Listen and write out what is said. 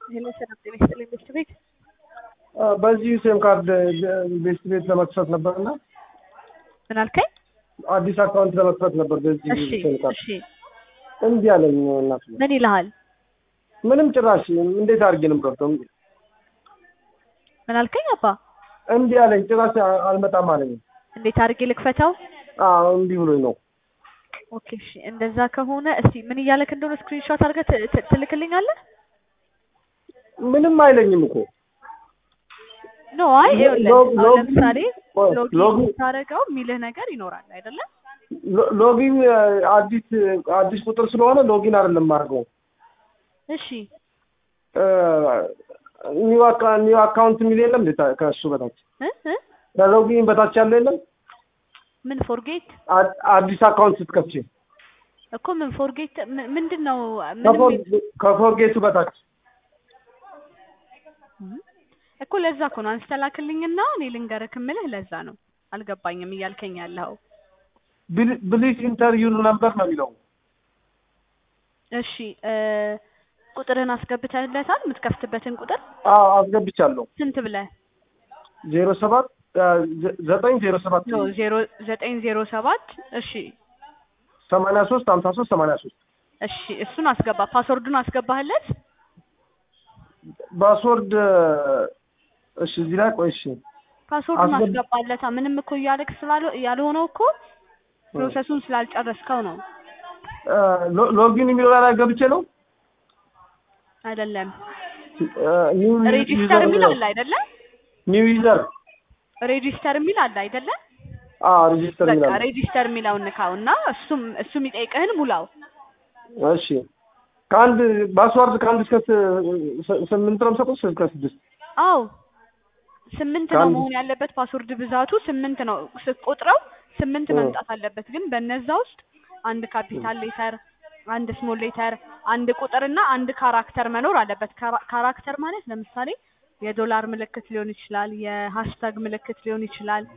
ሄሎ ሰላም ጤና ይስጥልኝ ቤስት ቤት በዚህ ሴም ካርድ ቤስት ቤት ለመክፈት ነበር እና ምን አልከኝ? አዲስ አካውንት ለመክፈት ነበር በዚህ እሺ ሴም ካርድ እሺ እምቢ አለኝ። እናት ምን ይልሃል? ምንም ጭራሽ እንዴት አድርጌ ነው የምከፍተው? ምን አልከኝ? አባ እምቢ አለኝ። ጭራሽ አ- አልመጣም አለኝ። እንዴት አድርጌ ልክፈተው? አዎ እምቢ ብሎኝ ነው። ኦኬ እሺ እንደዛ ከሆነ እስቲ ምን እያለክ እንደሆነ ስክሪንሾት አድርገህ ት- ት- ትልክልኛለህ? ምንም አይለኝም እኮ ኖ አይ ይኸውልህ ሎግ- አሁን ሎግ- ለምሳሌ ቆይ፣ ሎጊን ሎግ- ስታደርገው የሚልህ ነገር ይኖራል አይደለም? ሎ- ሎጊን አዲስ አዲስ ቁጥር ስለሆነ ሎጊን አይደለም የማደርገው እሺ ኒው አካ- ኒው አካውንት የሚል የለም እንዴ? ታ- ከእሱ በታች እ እ ከሎጊን በታች ያለ የለም? ምን ፎርጌት አ- አዲስ አካውንት ስትከፍቺ እኮ ምን ፎርጌት ምንድን ነው ምንም ከፎር- ከፎርጌቱ በታች እኮ ለዛ እኮ ነው አንስተ ላክልኝና እኔ ልንገርህ እምልህ ለዛ ነው አልገባኝም እያልከኝ ያለኸው ብሊስ ኢንተርቪው ነምበር ነው የሚለው። እሺ እ ቁጥርህን አስገብተህለታል የምትከፍትበትን ቁጥር አዎ አስገብቻለሁ። ስንት ብለህ ዜሮ ሰባት ዘጠኝ ዜሮ ሰባት ነው ዜሮ ዘጠኝ ዜሮ ሰባት እሺ ሰማንያ ሶስት ሀምሳ ሶስት ሰማንያ ሶስት እሺ እሱን አስገባ ፓስወርዱን አስገባህለት ፓስወርድ እሺ፣ እዚህ ላይ ቆይ እሺ፣ ፓስወርዱን አስገብ- አስገባለታ ምንም እኮ እያለክ ስላለ ያልሆነው እኮ ፕሮሰሱን ስላልጨረስከው ነው ሎ- ሎጊን የሚለው ላይ ገብቼ ነው አይደለም ኒው ሬጂስተር የሚል አለ አይደለም ኒው ዩዘር ሬጂስተር የሚል አለ አይደለም አዎ ሬጂስተር በቃ ይላል። ሬጂስተር የሚለውን ንካው እና እሱም እሱ የሚጠይቅህን ሙላው እሺ ከአንድ ፓስዋርድ ከአንድ እስከ ስ- ስ- ስምንት ነው የምሰጠው እስከ ስድስት አው ስምንት ነው ከአንድ- መሆን ያለበት ፓስወርድ ብዛቱ ስምንት ነው ስትቆጥረው ስምንት እ። መምጣት አለበት ግን በነዛ ውስጥ አንድ ካፒታል ሌተር አንድ ስሞል ሌተር አንድ ቁጥር እና አንድ ካራክተር መኖር አለበት ካራ- ካራክተር ማለት ለምሳሌ የዶላር ምልክት ሊሆን ይችላል የሃሽታግ ምልክት ሊሆን ይችላል